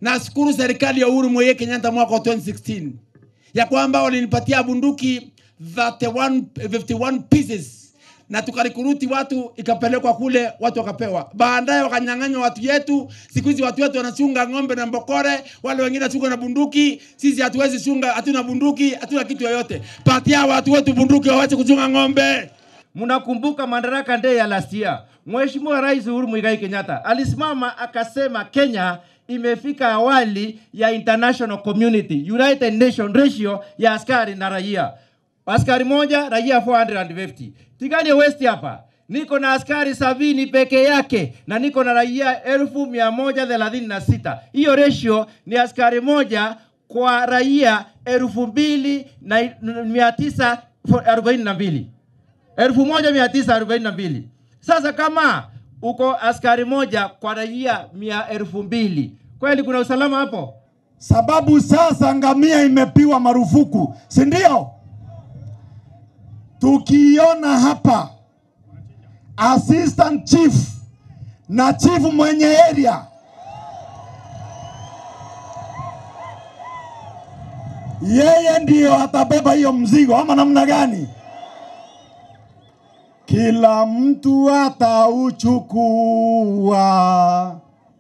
Nashukuru serikali ya Uhuru Muigai Kenyatta mwaka wa 2016 ya kwamba walinipatia bunduki 31, 51 pieces na tukarikuruti watu ikapelekwa kule, watu wakapewa. Baadaye wakanyang'anywa watu yetu. Siku hizi watu wetu wanachunga ng'ombe na mbokore, wale wengine chunga na bunduki. Sisi hatuwezi chunga, hatuna bunduki, hatuna kitu yoyote. Patia watu wetu bunduki wawache kuchunga ng'ombe. Mnakumbuka Madaraka Day ya last year, Mheshimiwa Rais Uhuru Muigai Kenyatta alisimama akasema Kenya imefika awali ya international community United Nation ratio ya askari na raia, askari moja raia 450. Tigani West hapa niko na askari sabini peke yake na niko na raia elfu mia moja thelathini na sita. Hiyo ratio ni askari moja kwa raia elfu mbili na mia tisa arobaini na mbili elfu moja mia tisa arobaini na mbili. Sasa kama uko askari moja kwa raia mia elfu mbili kweli kuna usalama hapo? sababu sasa ngamia imepiwa marufuku, si ndio? Tukiona hapa assistant chief na chief mwenye area yeye ndiyo atabeba hiyo mzigo ama namna gani? Kila mtu atauchukua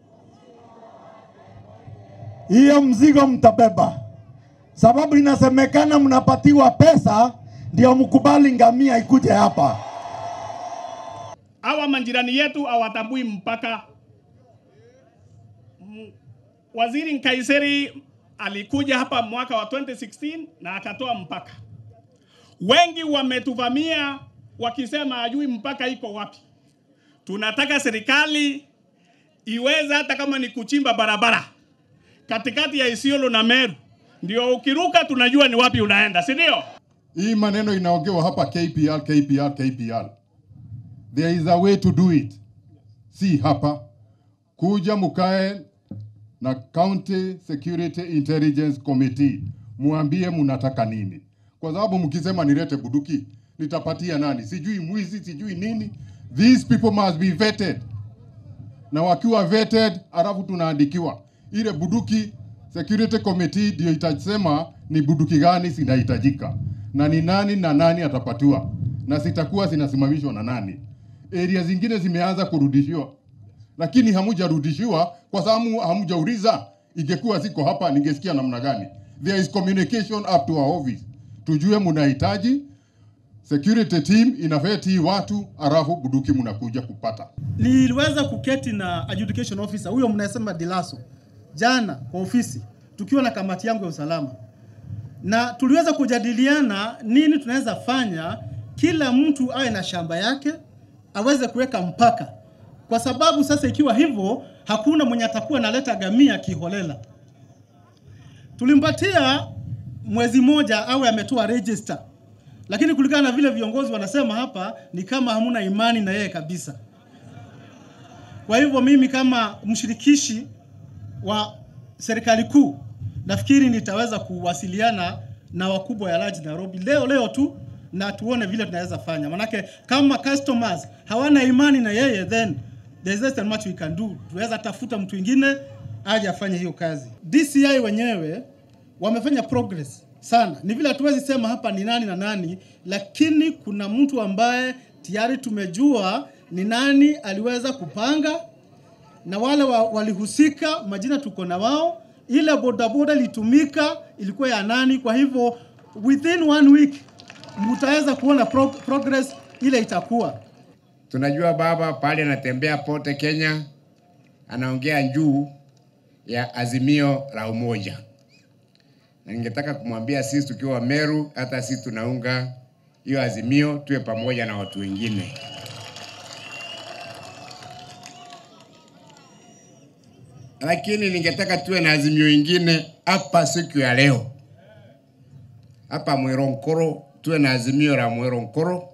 hiyo mzigo mtabeba, sababu inasemekana mnapatiwa pesa ndio mkubali ngamia ikuje hapa. hawa majirani yetu hawatambui mpaka. M- Waziri Nkaiseri alikuja hapa mwaka wa 2016 na akatoa mpaka. Wengi wametuvamia wakisema hajui mpaka iko wapi. Tunataka serikali iweze hata kama ni kuchimba barabara katikati ya Isiolo na Meru, ndio ukiruka tunajua ni wapi unaenda, si ndio? Hii maneno inaongewa hapa KPR, KPR, KPR. There is a way to do it. Si hapa kuja mukae na County Security Intelligence Committee, muambie munataka nini, kwa sababu mkisema nilete buduki nitapatia nani? Sijui mwizi, sijui nini. These people must be vetted, na wakiwa vetted, alafu tunaandikiwa ile buduki. Security Committee ndio itasema ni buduki gani zinahitajika na ni nani na nani atapatiwa, na zitakuwa zinasimamishwa na nani. Area zingine zimeanza kurudishiwa, lakini hamujarudishiwa kwa sababu hamujauliza. Ingekuwa ziko hapa, ningesikia namna gani? There is communication up to our office, tujue mnahitaji security team inafeti hii watu, alafu buduki mnakuja kupata. Niliweza kuketi na adjudication officer huyo mnasema Dilaso jana kwa ofisi tukiwa na kamati yangu ya usalama, na tuliweza kujadiliana nini tunaweza fanya, kila mtu awe na shamba yake aweze kuweka mpaka, kwa sababu sasa ikiwa hivyo hakuna mwenye atakuwa analeta gamia kiholela. Tulimpatia mwezi moja awe ametoa register, lakini kulingana na vile viongozi wanasema hapa ni kama hamuna imani na yeye kabisa. Kwa hivyo mimi kama mshirikishi wa serikali kuu nafikiri nitaweza kuwasiliana na wakubwa ya Large Nairobi leo leo tu na tuone vile tunaweza fanya, manake kama customers hawana imani na yeye, then there is less than much we can do. Tunaweza tafuta mtu mwingine aje afanye hiyo kazi. DCI wenyewe wamefanya progress sana, ni vile hatuwezi sema hapa ni nani na nani, lakini kuna mtu ambaye tayari tumejua ni nani aliweza kupanga na wale wa, walihusika, majina tuko na wao. Ile bodaboda ilitumika ilikuwa ya nani? Kwa hivyo within one week mtaweza kuona pro progress ile itakuwa. Tunajua baba pale anatembea pote Kenya, anaongea juu ya azimio la umoja, na ningetaka kumwambia sisi tukiwa Meru, hata sisi tunaunga hiyo azimio, tuwe pamoja na watu wengine. Lakini ningetaka tuwe na azimio ingine hapa siku ya leo, hapa Mweronkoro, tuwe na azimio la Mweronkoro,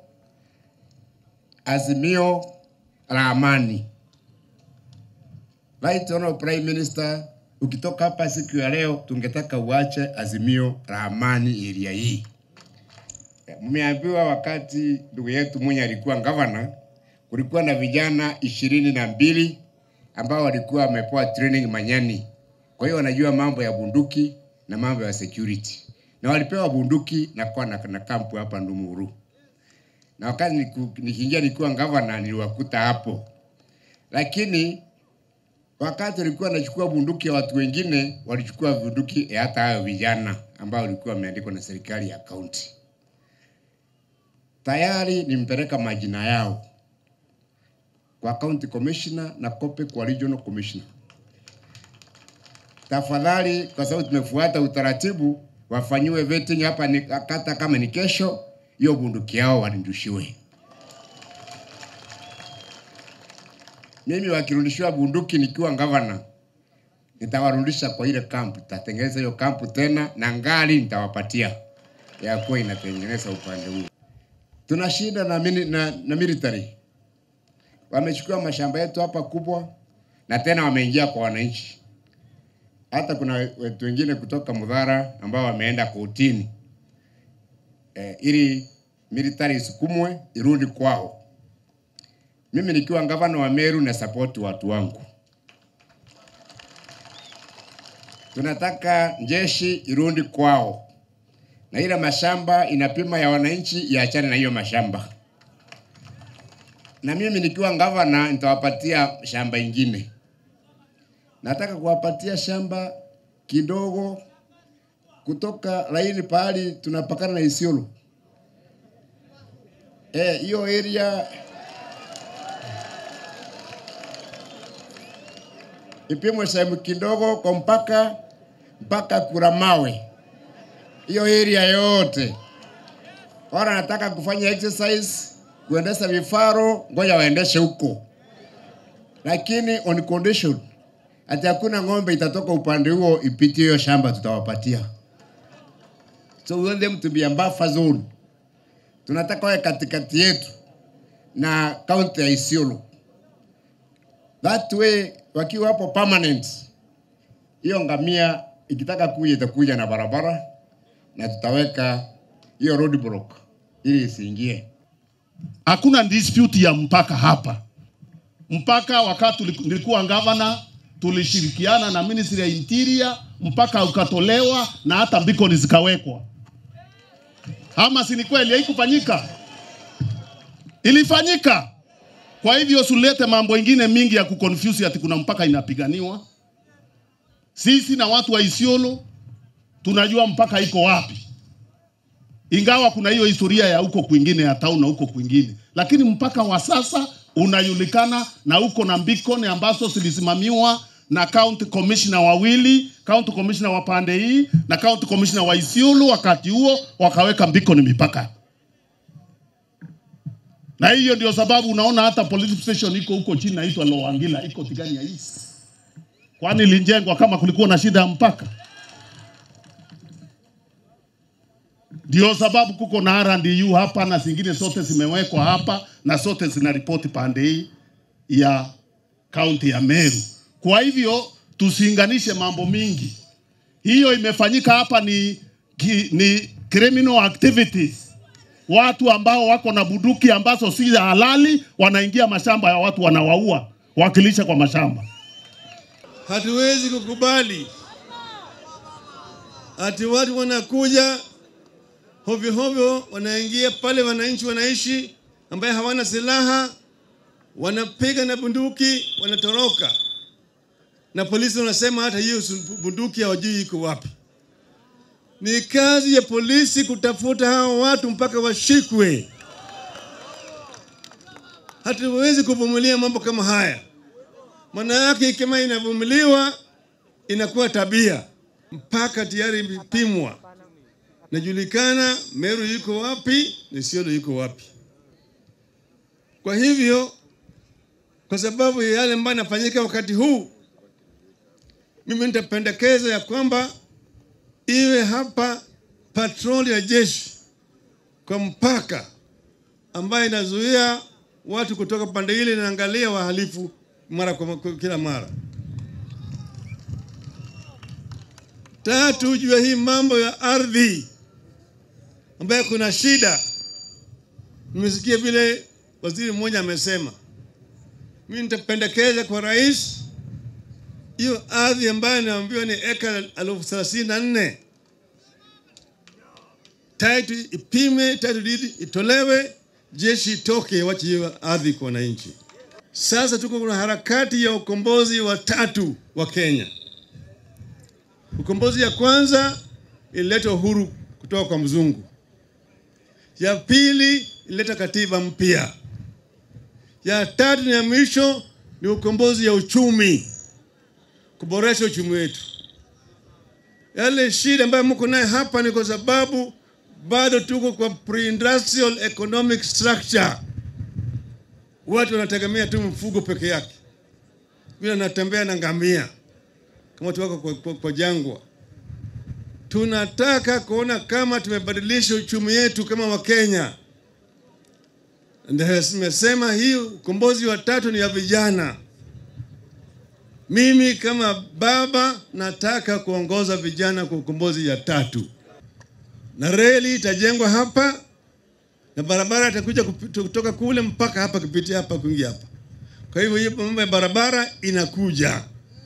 azimio la amani. Right Honorable Prime Minister, ukitoka hapa siku ya leo, tungetaka uache azimio la amani area hii. Mmeambiwa wakati ndugu yetu mwenye alikuwa gavana, kulikuwa na vijana ishirini na mbili ambao walikuwa wamepewa training Manyani Kwa hiyo wanajua mambo ya bunduki na mambo ya security, na walipewa bunduki na kuwa na, na kampu hapa Ndumuru, na wakati niku- nikiingia nikiwa gavana niliwakuta hapo, lakini wakati walikuwa wanachukua bunduki ya watu wengine, walichukua bunduki ya hata hayo vijana ambao walikuwa wameandikwa na serikali ya kaunti. Tayari nimpeleka majina yao kwa county commissioner na kope kwa regional commissioner. Tafadhali, kwa sababu tumefuata utaratibu, wafanyiwe vetting hapa ni, hata kama ni kesho, hiyo bunduki yao warudishiwe. Mimi wakirudishiwa bunduki nikiwa gavana, nitawarudisha kwa ile kampu, tutatengeneza hiyo kampu tena na ngali nitawapatia ya kuwa inatengeneza upande huu. Tuna shida na, mini, na, na military wamechukua mashamba yetu hapa kubwa, na tena wameingia kwa wananchi. Hata kuna wetu wengine kutoka Mudhara ambao wameenda kotini eh, ili military isukumwe irudi kwao. Mimi nikiwa gavana wa Meru na support watu wangu, tunataka jeshi irudi kwao, na ile mashamba inapima ya wananchi iachane na hiyo mashamba na mimi nikiwa gavana nitawapatia shamba ingine. Nataka kuwapatia shamba kidogo kutoka laini pahali tunapakana na Isiolo. Eh, hiyo area ipimwe sehemu kidogo kwa mpaka mpaka Kuramawe, hiyo area yote. Wala nataka kufanya exercise kuendesha vifaro, ngoja waendeshe huko, lakini on condition ati hakuna ng'ombe itatoka upande huo ipitie hiyo shamba, tutawapatia. So we want them to be a buffer zone. Tunataka wawe katikati yetu na kaunti ya Isiolo. That way wakiwa hapo permanent, hiyo ngamia ikitaka kuja itakuja na barabara na tutaweka hiyo roadblock ili isiingie. hakuna dispute ya mpaka hapa. Mpaka wakati tuli- nilikuwa gavana tulishirikiana na Ministry ya Interior, mpaka ukatolewa na hata beacon zikawekwa. Ama si ni kweli? Haikufanyika, ilifanyika. Kwa hivyo sulete mambo ingine mingi ya kuconfuse ati kuna mpaka inapiganiwa. Sisi na watu wa Isiolo tunajua mpaka iko wapi ingawa kuna hiyo historia ya huko kwingine ya town na huko kwingine, lakini mpaka wa sasa unajulikana na uko na beacon ambazo zilisimamiwa na county commissioner wawili, county commissioner wa pande hii na county commissioner wa Isiolo. Wakati huo wakaweka beacon mipaka, na hiyo ndio sababu unaona hata police station iko huko chini inaitwa Loangila, iko Tigania East, kwani ilijengwa kama kulikuwa na shida ya mpaka. Ndio sababu kuko na R&U hapa na zingine zote zimewekwa hapa na zote zinaripoti pande hii ya kaunti ya Meru. Kwa hivyo tusiinganishe mambo mingi. Hiyo imefanyika hapa ni, ki, ni criminal activities. Watu ambao wako na bunduki ambazo si za halali wanaingia mashamba ya watu wanawaua wakilisha kwa mashamba. Hatuwezi kukubali ati watu wanakuja hovyo hovyo, wanaingia pale wananchi wanaishi, ambaye hawana silaha, wanapiga na bunduki, wanatoroka, na polisi wanasema hata hiyo bunduki hawajui iko wapi. Ni kazi ya polisi kutafuta hao watu mpaka washikwe. Hatuwezi kuvumilia mambo kama haya, maana yake kama inavumiliwa inakuwa tabia, mpaka tayari imepimwa najulikana Meru yuko wapi na Isiolo yuko wapi. Kwa hivyo, kwa sababu ya yale ambayo yanafanyika wakati huu, mimi nitapendekeza ya kwamba iwe hapa patroli ya jeshi kwa mpaka ambayo inazuia watu kutoka pande ile, inaangalia wahalifu mara kwa kwa kila mara. Tatu, juu ya hii mambo ya ardhi ambayo kuna shida. Nimesikia vile waziri mmoja amesema, mimi nitapendekeza kwa rais hiyo ardhi ambayo naambiwa ni eka elfu thelathini na nne title ipime, title deed itolewe, jeshi itoke, wache hiyo ardhi kwa wananchi. Sasa tuko kuna harakati ya ukombozi wa tatu wa Kenya. Ukombozi ya kwanza ilileta uhuru kutoka kwa mzungu, ya pili ilileta katiba mpya, ya tatu na ya mwisho ni ukombozi ya uchumi, kuboresha uchumi wetu. Yale shida ambayo mko naye hapa ni kwa sababu bado tuko kwa pre-industrial economic structure. Watu wanategemea tu mfugo peke yake, vile anatembea na ngamia kama watu wako kwa, kwa, kwa jangwa. Tunataka kuona kama tumebadilisha uchumi yetu kama Wakenya. Ndio nimesema hii ukombozi wa tatu ni ya vijana. Mimi kama baba nataka kuongoza vijana kwa ukombozi ya tatu, na reli itajengwa hapa na barabara itakuja kupi- kutoka kule mpaka hapa kupitia hapa kuingia hapa. Kwa hivyo hiyo mambo ya barabara inakuja,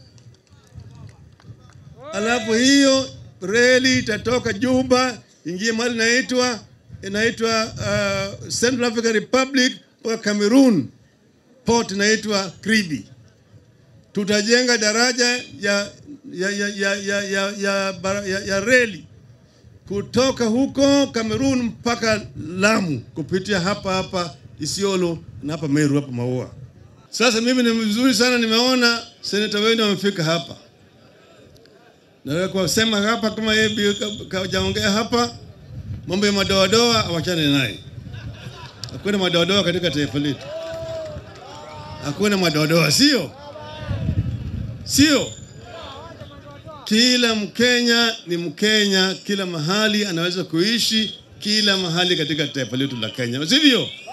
alafu hiyo reli itatoka Juba ingie mahali inaitwa inaitwa uh, Central African Republic mpaka Cameroon, port inaitwa Kribi tutajenga daraja ya ya ya ya ya, ya, ya, bara- ya, ya reli kutoka huko Kamerun mpaka Lamu kupitia hapa hapa Isiolo na hapa Meru hapa Maua. Sasa mimi ni vizuri sana nimeona seneta wenu wamefika hapa. Naweza kusema hapa kama yeye bi- ka- kajaongea hapa mambo ya madoadoa awachane naye. Hakuna madoadoa katika taifa letu. Hakuna madoadoa, sio? sio kila Mkenya ni Mkenya, kila mahali anaweza kuishi, kila mahali katika taifa letu la Kenya, sivyo?